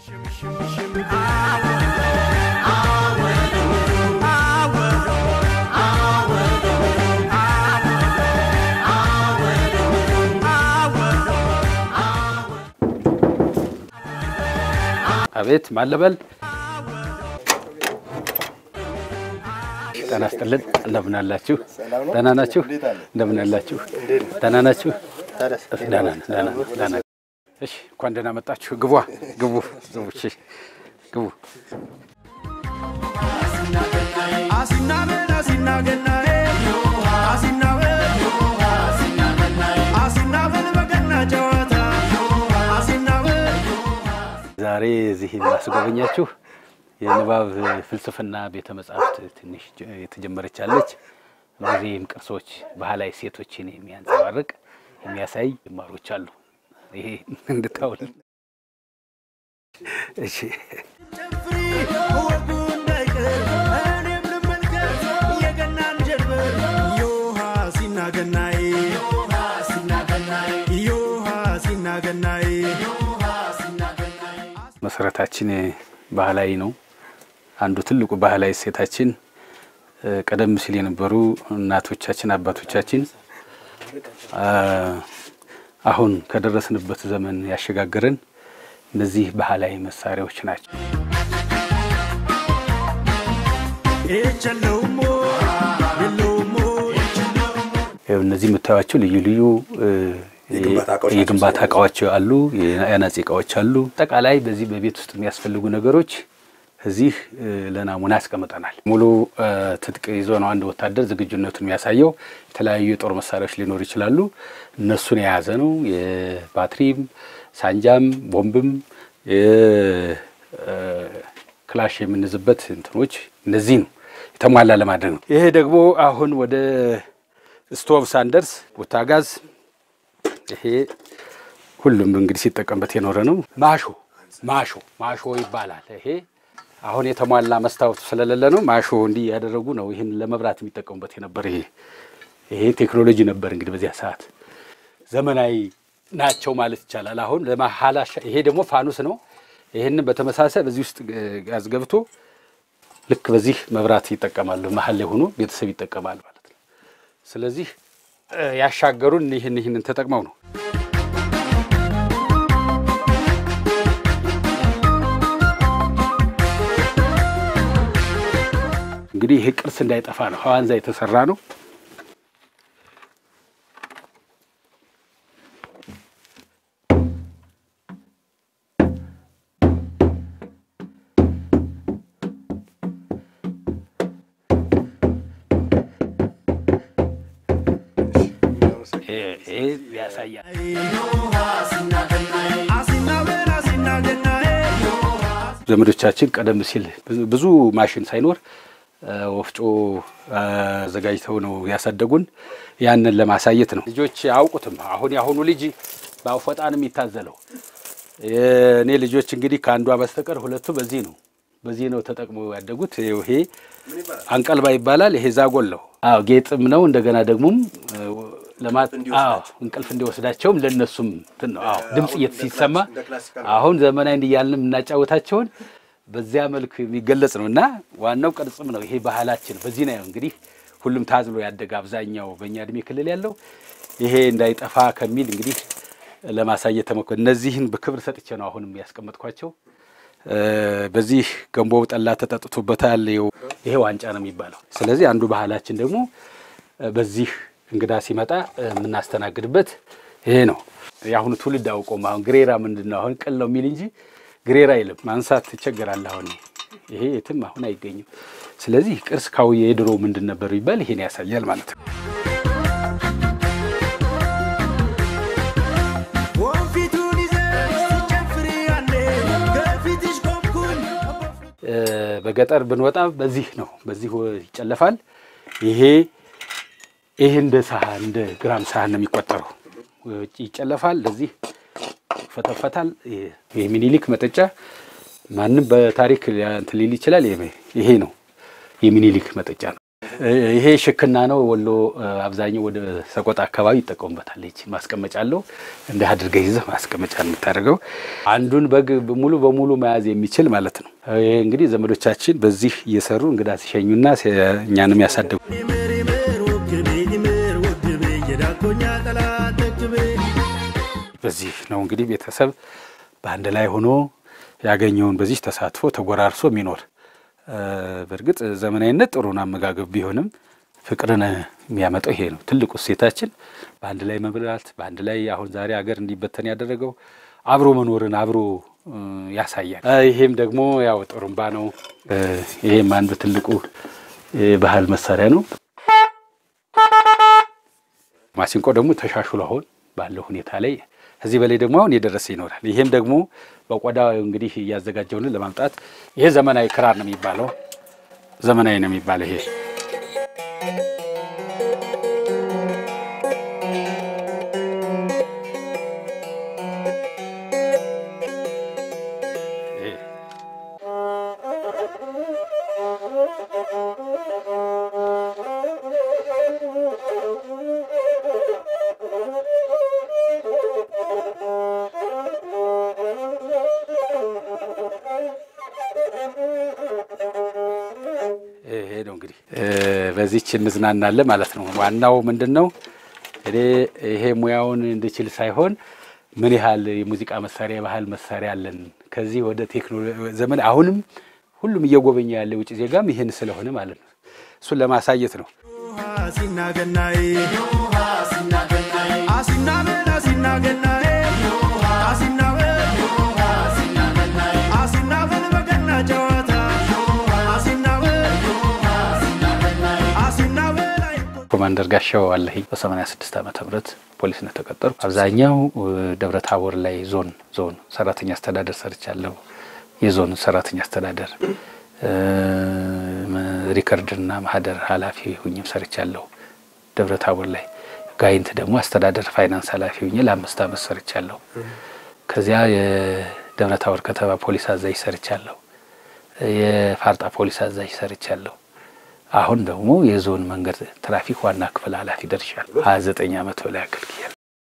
አቤት ማለበል ጤና ይስጥልን። እንደምን አላችሁ? ደህና ናችሁ? እንደምን አላችሁ? ደህና ናችሁ? ደህና ነን፣ ደህና ነን፣ ደህና ነን። እሺ፣ እንኳን ደህና መጣችሁ። ግቧ፣ ግቡ፣ ግቡ፣ እሺ፣ ግቡ። ዛሬ እዚህ የማስጎበኛችሁ የንባብ ፍልስፍና ቤተ መጻሕፍት ትንሽ የተጀመረች አለች። እነዚህም ቅርሶች ባህላዊ ሴቶችን የሚያንጸባርቅ የሚያሳይ ጅማሮች አሉ። ይሄ እንድታውል እሺ። መሰረታችን ባህላዊ ነው። አንዱ ትልቁ ባህላዊ እሴታችን ቀደም ሲል የነበሩ እናቶቻችን አባቶቻችን አሁን ከደረስንበት ዘመን ያሸጋገረን እነዚህ ባህላዊ መሳሪያዎች ናቸው። እነዚህ የምታዩቸው ልዩ ልዩ የግንባታ እቃዎች አሉ፣ የአናጺ እቃዎች አሉ። አጠቃላይ በዚህ በቤት ውስጥ የሚያስፈልጉ ነገሮች እዚህ ለናሙና ያስቀምጠናል። ሙሉ ትጥቅ ይዞ ነው አንድ ወታደር ዝግጁነቱን የሚያሳየው። የተለያዩ የጦር መሳሪያዎች ሊኖሩ ይችላሉ። እነሱን የያዘ ነው። የባትሪም፣ ሳንጃም፣ ቦምብም ክላሽ የምንዝበት እንትኖች እነዚህ ነው የተሟላ ለማድረግ ነው። ይሄ ደግሞ አሁን ወደ ስቶቭ ሳንደርስ ቦታጋዝ ይሄ ሁሉም እንግዲህ ሲጠቀምበት የኖረ ነው። ማሾ ማሾ ማሾ ይባላል። ይሄ አሁን የተሟላ መስታወቱ ስለሌለ ነው። ማሾ እንዲህ ያደረጉ ነው ይህን ለመብራት የሚጠቀሙበት የነበር ይሄ ይሄ ቴክኖሎጂ ነበር እንግዲህ በዚያ ሰዓት ዘመናዊ ናቸው ማለት ይቻላል። አሁን ለማሃላሻ ይሄ ደግሞ ፋኑስ ነው። ይህንን በተመሳሳይ በዚህ ውስጥ ጋዝ ገብቶ ልክ በዚህ መብራት ይጠቀማሉ። መሀል ላይ ሆኖ ቤተሰብ ይጠቀማል ማለት ነው። ስለዚህ ያሻገሩን ይህን ይህንን ተጠቅመው ነው። እንግዲህ ይሄ ቅርስ እንዳይጠፋ ነው። ሐዋንዛ የተሰራ ነው። ያሳያል። ዘመዶቻችን ቀደም ሲል ብዙ ማሽን ሳይኖር ወፍጮ አዘጋጅተው ነው ያሳደጉን። ያንን ለማሳየት ነው። ልጆች አያውቁትም። አሁን የአሁኑ ልጅ በአፎጣ ነው የሚታዘለው። የእኔ ልጆች እንግዲህ ከአንዷ በስተቀር ሁለቱ በዚህ ነው በዚህ ነው ተጠቅመው ያደጉት። ይሄ አንቀልባ ይባላል። ይሄ ዛጎል ነው። አዎ ጌጥም ነው። እንደገና ደግሞም ለማት አዎ እንቅልፍ እንዲወስዳቸውም ለነሱም እንትን ነው። አዎ ድምጽ ሲሰማ አሁን ዘመናዊ እንዲያልን የምናጫወታቸውን በዚያ መልክ የሚገለጽ ነው እና ዋናው ቅርጽም ነው። ይሄ ባህላችን በዚህ ነው እንግዲህ ሁሉም ታዝሎ ያደገ አብዛኛው በእኛ እድሜ ክልል ያለው ይሄ እንዳይጠፋ ከሚል እንግዲህ ለማሳየት ተሞክሮ እነዚህን በክብር ሰጥቼ ነው አሁንም ያስቀመጥኳቸው። በዚህ ገንቦ ጠላ ተጠጥቶበታል። ይሄ ዋንጫ ነው የሚባለው። ስለዚህ አንዱ ባህላችን ደግሞ በዚህ እንግዳ ሲመጣ የምናስተናግድበት ይሄ ነው። የአሁኑ ትውልድ አውቆም አሁን ግሬራ ምንድን ነው አሁን ቅል ነው የሚል እንጂ ግሬራ አይልም። ማንሳት ትቸገራለህ። አሁን ይሄ የትም አሁን አይገኝም። ስለዚህ ቅርስ ካውየ የድሮ ምንድን ነበር ይባል ይሄን ያሳያል ማለት ነው። በገጠር ብንወጣ በዚህ ነው፣ በዚህ ይጨለፋል። ይሄ ይሄ እንደ ሳህን እንደ ግራም ሳህን ነው የሚቆጠረው። ይጨለፋል፣ ለዚህ ይፈተፈታል። ይሄ ሚኒሊክ መጠጫ ማንም በታሪክ እንትን ሊል ይችላል። ይሄ ነው የሚኒሊክ መጠጫ ነው። ይሄ ሽክና ነው። ወሎ አብዛኛው ወደ ሰቆጣ አካባቢ ይጠቀሙበታል። ይቺ ማስቀመጫ አለው። እንዲህ አድርገህ ይዘህ ማስቀመጫ የምታደርገው አንዱን በግ ሙሉ በሙሉ መያዝ የሚችል ማለት ነው። ይሄ እንግዲህ ዘመዶቻችን በዚህ እየሰሩ እንግዳ ሲሸኙና እኛንም ያሳደጉ በዚህ ነው እንግዲህ ቤተሰብ በአንድ ላይ ሆኖ ያገኘውን በዚህ ተሳትፎ ተጎራርሶ የሚኖር በእርግጥ ዘመናዊነት ጥሩን አመጋገብ ቢሆንም ፍቅርን የሚያመጣው ይሄ ነው ትልቁ እሴታችን። በአንድ ላይ መብላት፣ በአንድ ላይ አሁን ዛሬ ሀገር እንዲበተን ያደረገው አብሮ መኖርን አብሮ ያሳያል። ይሄም ደግሞ ያው ጥሩምባ ነው። ይሄም አንዱ ትልቁ ባህል መሳሪያ ነው። ማሲንቆ ደግሞ ተሻሽሎ አሁን ባለው ሁኔታ ላይ ከዚህ በላይ ደግሞ አሁን የደረሰ ይኖራል። ይሄም ደግሞ በቆዳ እንግዲህ እያዘጋጀውን ለማምጣት ይሄ ዘመናዊ ክራር ነው የሚባለው። ዘመናዊ ነው የሚባለው ይሄ ይሄ ነው እንግዲህ በዚች እንዝናናለን ማለት ነው። ዋናው ምንድን ነው እኔ ይሄ ሙያውን እንድችል ሳይሆን ምን ያህል የሙዚቃ መሳሪያ የባህል መሳሪያ አለን ከዚህ ወደ ቴክኖሎጂ ዘመን አሁንም ሁሉም እየጎበኘ ያለ ውጭ ዜጋም ይህን ስለሆነ ማለት ነው እሱን ለማሳየት ነው። ኮማንደር ጋሻው አለኝ በ86 ዓመተ ምህረት ፖሊስነት ተቀጠርኩ። አብዛኛው ደብረ ታቦር ላይ ዞን ዞን ሰራተኛ አስተዳደር ሰርቻለሁ። የዞን ሰራተኛ አስተዳደር ሪከርድና ማህደር ኃላፊ ሁኝም ሰርቻለሁ። ደብረ ታቦር ላይ ጋይንት ደግሞ አስተዳደር ፋይናንስ ኃላፊ ሁኝ ለአምስት ዓመት ሰርቻለሁ። ከዚያ የደብረ ታቦር ከተማ ፖሊስ አዛዥ ሰርቻለሁ። የፋርጣ ፖሊስ አዛዥ ሰርቻለሁ። አሁን ደግሞ የዞን መንገድ ትራፊክ ዋና ክፍል ኃላፊ ደርሻለሁ። ሀያ ዘጠኝ ዓመት በላይ አገልግያለሁ።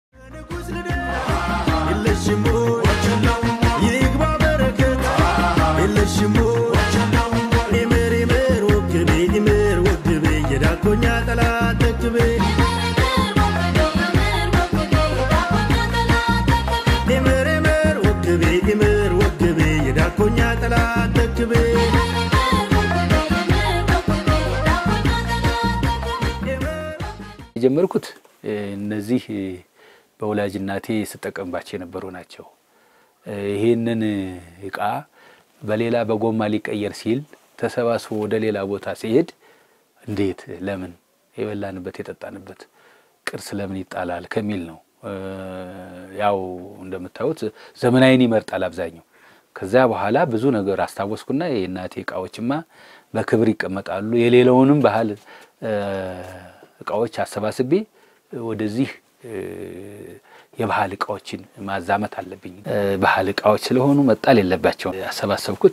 የጀመርኩት እነዚህ በወላጅ እናቴ ስጠቀምባቸው የነበሩ ናቸው። ይህንን እቃ በሌላ በጎማ ሊቀየር ሲል ተሰባስቦ ወደ ሌላ ቦታ ሲሄድ እንዴት ለምን የበላንበት የጠጣንበት ቅርስ ለምን ይጣላል ከሚል ነው። ያው እንደምታዩት ዘመናዊን ይመርጣል አብዛኛው። ከዚያ በኋላ ብዙ ነገር አስታወስኩና የእናቴ እቃዎችማ በክብር ይቀመጣሉ የሌላውንም ባህል እቃዎች አሰባስቤ ወደዚህ የባህል እቃዎችን ማዛመት አለብኝ። ባህል እቃዎች ስለሆኑ መጣል የለባቸው። ያሰባሰብኩት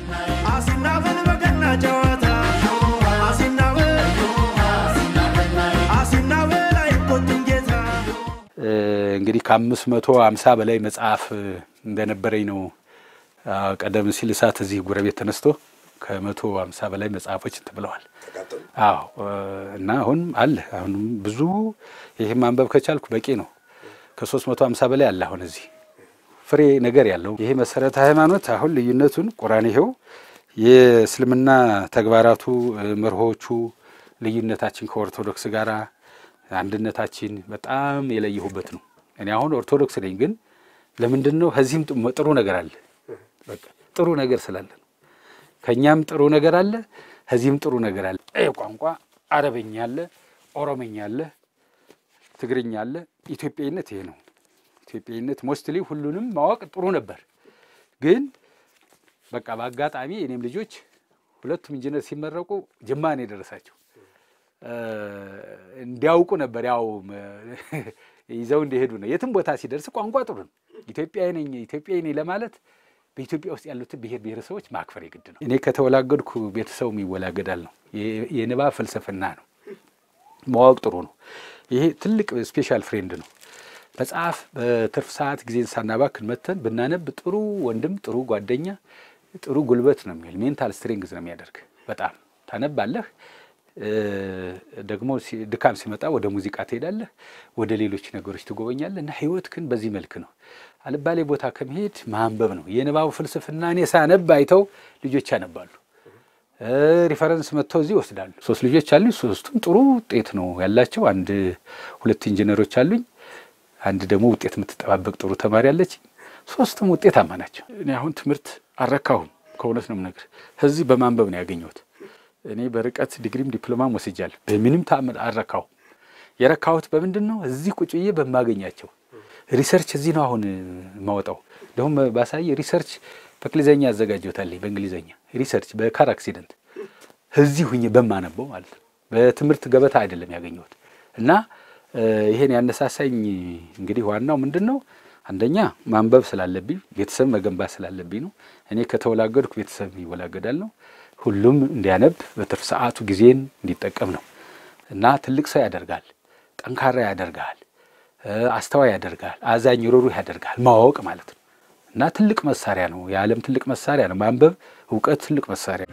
እንግዲህ ከአምስት መቶ አምሳ በላይ መጽሐፍ እንደነበረኝ ነው። ቀደም ሲል እሳት እዚህ ጎረቤት ተነስቶ ከመቶ አምሳ በላይ መጽሐፎች እንትን ብለዋል። አዎ እና አሁን አለ አሁንም ብዙ ይህ ማንበብ ከቻልኩ በቂ ነው። ከሶስት መቶ አምሳ በላይ አለ አሁን እዚህ ፍሬ ነገር ያለው ይሄ መሰረተ ሃይማኖት አሁን ልዩነቱን ቁርአን ይኸው የእስልምና ተግባራቱ መርሆቹ ልዩነታችን ከኦርቶዶክስ ጋር አንድነታችን በጣም የለየሁበት ነው። እኔ አሁን ኦርቶዶክስ ነኝ፣ ግን ለምንድን ነው ከዚህም ጥሩ ነገር አለ። በቃ ጥሩ ነገር ስላለ ነው። ከእኛም ጥሩ ነገር አለ፣ ከዚህም ጥሩ ነገር አለ። ቋንቋ አረበኛ አለ፣ ኦሮመኛ አለ፣ ትግርኛ አለ። ኢትዮጵያዊነት ይሄ ነው። ኢትዮጵያዊነት ሞስትሊ ሁሉንም ማወቅ ጥሩ ነበር፣ ግን በቃ በአጋጣሚ እኔም ልጆች ሁለቱም ኢንጂነር ሲመረቁ ጅማ ነው የደረሳቸው እንዲያውቁ ነበር ያው ይዘው እንዲሄዱ ነው። የትም ቦታ ሲደርስ ቋንቋ ጥሩ ነው። ኢትዮጵያዊ ነኝ ኢትዮጵያዊ ነኝ ለማለት በኢትዮጵያ ውስጥ ያሉትን ብሔር ብሔረሰቦች ማክበር የግድ ነው። እኔ ከተወላገድኩ ቤተሰቡም ይወላገዳል ነው። የንባብ ፍልስፍና ነው። ማወቅ ጥሩ ነው። ይሄ ትልቅ ስፔሻል ፍሬንድ ነው። መጽሐፍ በትርፍ ሰዓት ጊዜን ሳናባክን መተን ብናነብ ጥሩ ወንድም፣ ጥሩ ጓደኛ፣ ጥሩ ጉልበት ነው የሚል ሜንታል ስትሬንግዝ ነው የሚያደርግ። በጣም ታነባለህ። ደግሞ ድካም ሲመጣ ወደ ሙዚቃ ትሄዳለህ፣ ወደ ሌሎች ነገሮች ትጎበኛለህ እና ህይወት ግን በዚህ መልክ ነው። አልባሌ ቦታ ከመሄድ ማንበብ ነው። የንባቡ ፍልስፍና እኔ ሳነብ አይተው ልጆች ያነባሉ። ሪፈረንስ መጥተው እዚህ ይወስዳሉ። ሶስት ልጆች አሉኝ። ሶስቱም ጥሩ ውጤት ነው ያላቸው። አንድ ሁለት ኢንጂነሮች አሉኝ። አንድ ደግሞ ውጤት የምትጠባበቅ ጥሩ ተማሪ አለች። ሶስቱም ውጤታማ ናቸው። እኔ አሁን ትምህርት አልረካሁም፣ ከእውነት ነው የምነግርህ። እዚህ በማንበብ ነው ያገኘሁት። እኔ በርቀት ዲግሪም ዲፕሎማም ወስጃለሁ። በምንም ተአምር አልረካሁም። የረካሁት በምንድን ነው? እዚህ ቁጭ ብዬ በማገኛቸው ሪሰርች እዚህ ነው አሁን የማወጣው። ደግሞ ባሳይ ሪሰርች በእንግሊዝኛ ያዘጋጀታለኝ በእንግሊዝኛ ሪሰርች በካር አክሲደንት እዚህ ሁኜ በማነበው ማለት ነው። በትምህርት ገበታ አይደለም ያገኘሁት እና ይሄን ያነሳሳኝ እንግዲህ ዋናው ምንድን ነው? አንደኛ ማንበብ ስላለብኝ ቤተሰብ መገንባት ስላለብኝ ነው። እኔ ከተወላገድኩ ቤተሰብ ይወላገዳል ነው። ሁሉም እንዲያነብ በትርፍ ሰዓቱ ጊዜን እንዲጠቀም ነው እና ትልቅ ሰው ያደርጋል፣ ጠንካራ ያደርጋል፣ አስተዋይ ያደርጋል፣ አዛኝ ሩሩህ ያደርጋል ማወቅ ማለት ነው እና ትልቅ መሳሪያ ነው። የዓለም ትልቅ መሳሪያ ነው ማንበብ። እውቀት ትልቅ መሳሪያ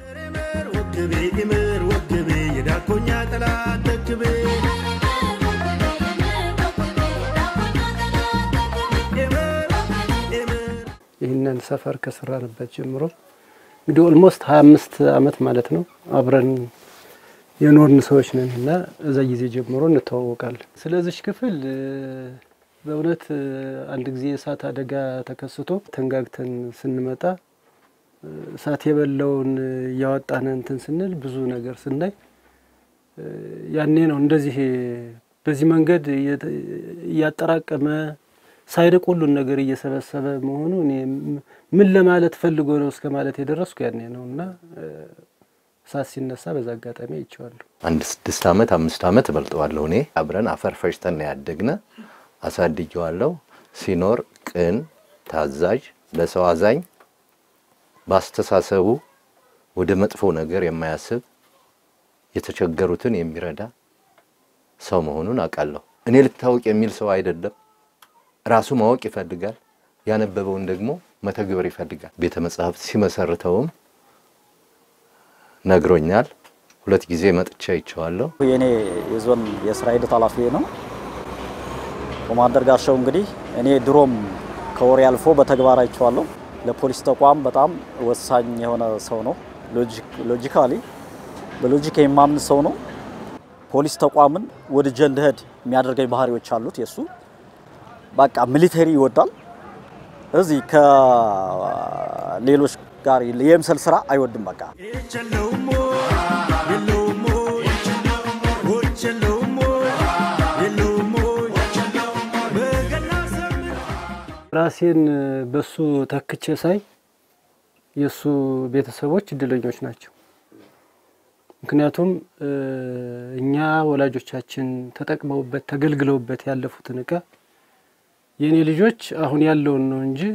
ይህንን ሰፈር ከሰራንበት ጀምሮ እንግዲህ ኦልሞስት ሀያ አምስት አመት ማለት ነው አብረን የኖርን ሰዎች ነን እና እዛ ጊዜ ጀምሮ እንተዋወቃለን። ስለዚች ክፍል በእውነት አንድ ጊዜ የእሳት አደጋ ተከስቶ ተንጋግተን ስንመጣ እሳት የበላውን እያወጣን እንትን ስንል ብዙ ነገር ስናይ ያኔ ነው እንደዚህ በዚህ መንገድ እያጠራቀመ ሳይርቅ ሁሉን ነገር እየሰበሰበ መሆኑ እኔ ምን ለማለት ፈልጎ ነው እስከ ማለት የደረስኩ ያኔ ነው እና እሳት ሲነሳ በዛ አጋጣሚ አይቼዋለሁ። አንድ ስድስት አመት አምስት አመት እበልጠዋለሁ እኔ አብረን አፈር ፈጭተን ነው ያደግነ። አሳድጌዋለሁ። ሲኖር ቅን፣ ታዛዥ፣ ለሰው አዛኝ፣ በአስተሳሰቡ ወደ መጥፎ ነገር የማያስብ የተቸገሩትን የሚረዳ ሰው መሆኑን አውቃለሁ። እኔ ልታወቅ የሚል ሰው አይደለም። ራሱ ማወቅ ይፈልጋል። ያነበበውን ደግሞ መተግበር ይፈልጋል። ቤተ መጽሐፍት ሲመሰርተውም ነግሮኛል። ሁለት ጊዜ መጥቻ አይቼዋለሁ። የኔ የዞን የስራ ሂደት ኃላፊ ነው ኮማንደር ጋሻው። እንግዲህ እኔ ድሮም ከወሬ አልፎ በተግባር አይቼዋለሁ። ለፖሊስ ተቋም በጣም ወሳኝ የሆነ ሰው ነው። ሎጂካሊ በሎጂክ የማምን ሰው ነው። ፖሊስ ተቋምን ወድጄ እንድሄድ የሚያደርገኝ ባህሪዎች አሉት የእሱ በቃ ሚሊተሪ ይወዳል። እዚህ ከሌሎች ጋር የምሰል ስራ አይወድም። በቃ ራሴን በሱ ተክቼ ሳይ የእሱ ቤተሰቦች እድለኞች ናቸው። ምክንያቱም እኛ ወላጆቻችን ተጠቅመውበት ተገልግለውበት ያለፉትን እቃ የእኔ ልጆች አሁን ያለውን ነው እንጂ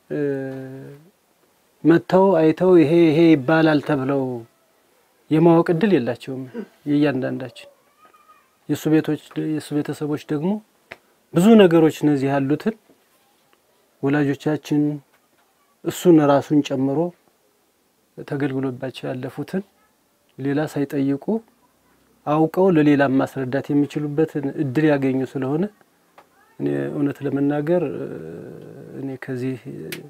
መጥተው አይተው ይሄ ይሄ ይባላል ተብለው የማወቅ እድል የላቸውም። የእያንዳንዳችን የእሱ ቤቶች የእሱ ቤተሰቦች ደግሞ ብዙ ነገሮች እነዚህ ያሉትን ወላጆቻችን እሱን ራሱን ጨምሮ ተገልግሎባቸው ያለፉትን ሌላ ሳይጠይቁ አውቀው ለሌላ ማስረዳት የሚችሉበትን እድል ያገኙ ስለሆነ እኔ እውነት ለመናገር እኔ ከዚህ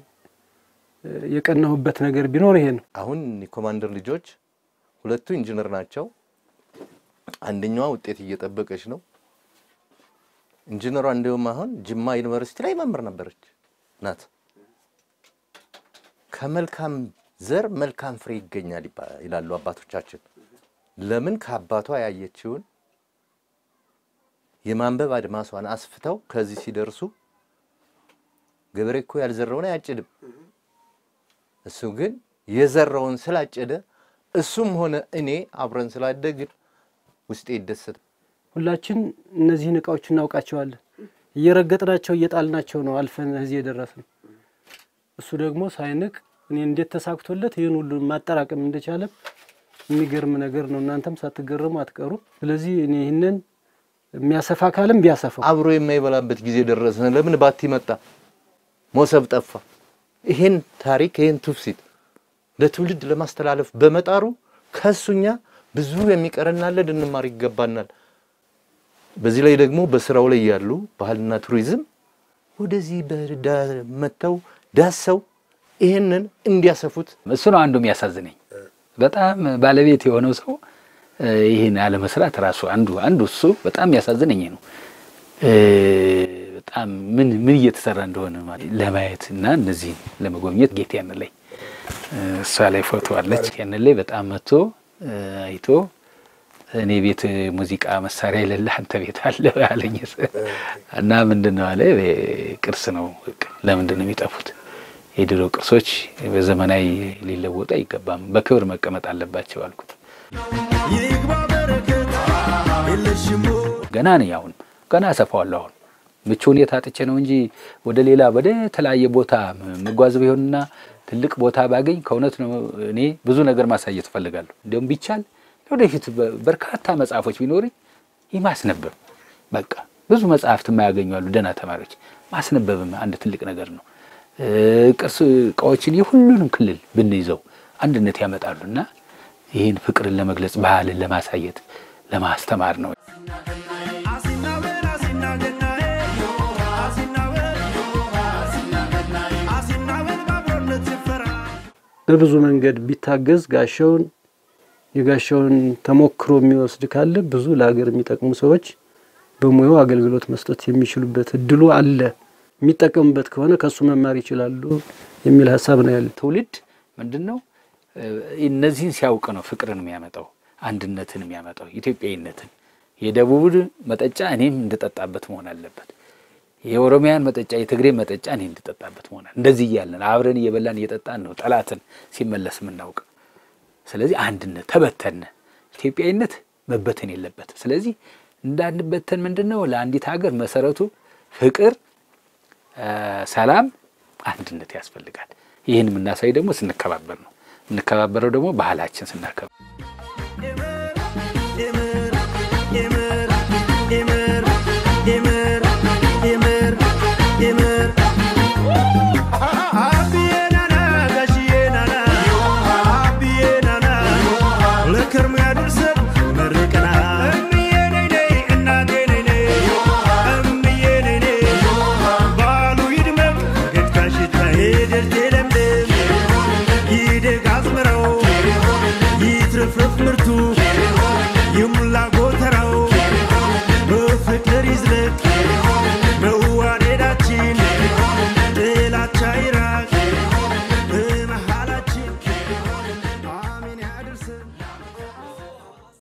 የቀናሁበት ነገር ቢኖር ይሄ ነው። አሁን የኮማንደር ልጆች ሁለቱ ኢንጂነር ናቸው። አንደኛዋ ውጤት እየጠበቀች ነው። ኢንጂነሯ እንዲሁም አሁን ጅማ ዩኒቨርሲቲ ላይ መምህር ነበረች ናት። ከመልካም ዘር መልካም ፍሬ ይገኛል ይላሉ አባቶቻችን። ለምን ከአባቷ ያየችውን የማንበብ አድማሷን አስፍተው ከዚህ ሲደርሱ ገበሬ እኮ ያልዘራውን አያጭድም። እሱ ግን የዘራውን ስላጨደ እሱም ሆነ እኔ አብረን ስላደግን ውስጤ ይደሰት። ሁላችን እነዚህን እቃዎች እናውቃቸዋለን። እየረገጥናቸው እየጣልናቸው ነው አልፈን እዚህ የደረስነው። እሱ ደግሞ ሳይንቅ እኔ እንዴት ተሳክቶለት ይህን ሁሉ ማጠራቀም እንደቻለም የሚገርም ነገር ነው። እናንተም ሳትገረሙ አትቀሩም። ስለዚህ እኔ ይህንን የሚያሰፋ ካለም ቢያሰፋው አብሮ የማይበላበት ጊዜ ደረሰ። ለምን ባቲ መጣ፣ ሞሰብ ጠፋ። ይሄን ታሪክ ይሄን ትውፊት ለትውልድ ለማስተላለፍ በመጣሩ ከሱኛ ብዙ የሚቀረናለ ልንማር ይገባናል። በዚህ ላይ ደግሞ በስራው ላይ ያሉ ባህልና ቱሪዝም ወደዚህ በዳ- መጥተው ዳሰው ይሄንን እንዲያሰፉት እሱ ነው አንዱ የሚያሳዝነኝ። በጣም ባለቤት የሆነው ሰው እ፣ ይህን አለመስራት ራሱ አንዱ አንዱ እሱ በጣም ያሳዝነኝ ነው። እ፣ በጣም ምን ምን እየተሰራ እንደሆነ ማለት ለማየት እና እነዚህን ለመጎብኘት ጌት ያን ላይ እ፣ እሷ ላይ ፎቶ አለች። ያን ላይ በጣም መጥቶ እ፣ አይቶ እኔ ቤት ሙዚቃ መሳሪያ የሌለ አንተ ቤት አለ አለኝ እና ምንድን ነው አለ ቅርስ ነው በቃ ለምንድን ነው የሚጠፉት? የድሮ ቅርሶች በዘመናዊ ሊለወጡ አይገባም፣ በክብር መቀመጥ አለባቸው አልኩት። ገና ነኝ አሁን ገና አሰፋዋለሁ። አሁን ምቹ ሁኔታ አጥቼ ነው እንጂ ወደ ሌላ ወደ ተለያየ ቦታ መጓዝ ቢሆንና ትልቅ ቦታ ባገኝ ከእውነት ነው እኔ ብዙ ነገር ማሳየት እፈልጋለሁ። እንዲሁም ቢቻል ወደፊት በ- በርካታ መጽሐፎች ቢኖርኝ ይህ ማስነበብ በቃ ብዙ መጽሐፍት የማያገኙ አሉ ደህና ተማሪዎች ማስነበብም አንድ ትልቅ ነገር ነው። እ፣ ቅርስ እቃዎችን የሁሉንም ክልል ብንይዘው አንድነት ያመጣሉ እና ይህን ፍቅርን ለመግለጽ ባህልን ለማሳየት ለማስተማር ነው። በብዙ መንገድ ቢታገዝ ጋሻውን የጋሻውን ተሞክሮ የሚወስድ ካለ ብዙ ለሀገር የሚጠቅሙ ሰዎች በሙያው አገልግሎት መስጠት የሚችሉበት እድሉ አለ። የሚጠቀሙበት ከሆነ ከሱ መማር ይችላሉ የሚል ሀሳብ ነው ያለ። ትውልድ ምንድን ነው እ፣ እነዚህን ሲያውቅ ነው ፍቅርን የሚያመጣው፣ አንድነትን የሚያመጣው፣ ኢትዮጵያዊነትን። የደቡብ መጠጫ እኔም እንድጠጣበት መሆን አለበት። የኦሮሚያን መጠጫ፣ የትግሬ መጠጫ እኔ እንድጠጣበት መሆን አለ። እንደዚህ እያለን አብረን እየበላን እየጠጣን ነው ጠላትን ሲመለስ የምናውቅ። ስለዚህ አንድነት ተበተነ፣ ኢትዮጵያዊነት መበተን የለበት። ስለዚህ እንዳንበተን ምንድን ነው ለአንዲት ሀገር መሰረቱ ፍቅር፣ እ፣ ሰላም፣ አንድነት ያስፈልጋል። ይህን የምናሳይ ደግሞ ስንከባበር ነው። የምንከባበረው ደግሞ ባህላችን ስናከብር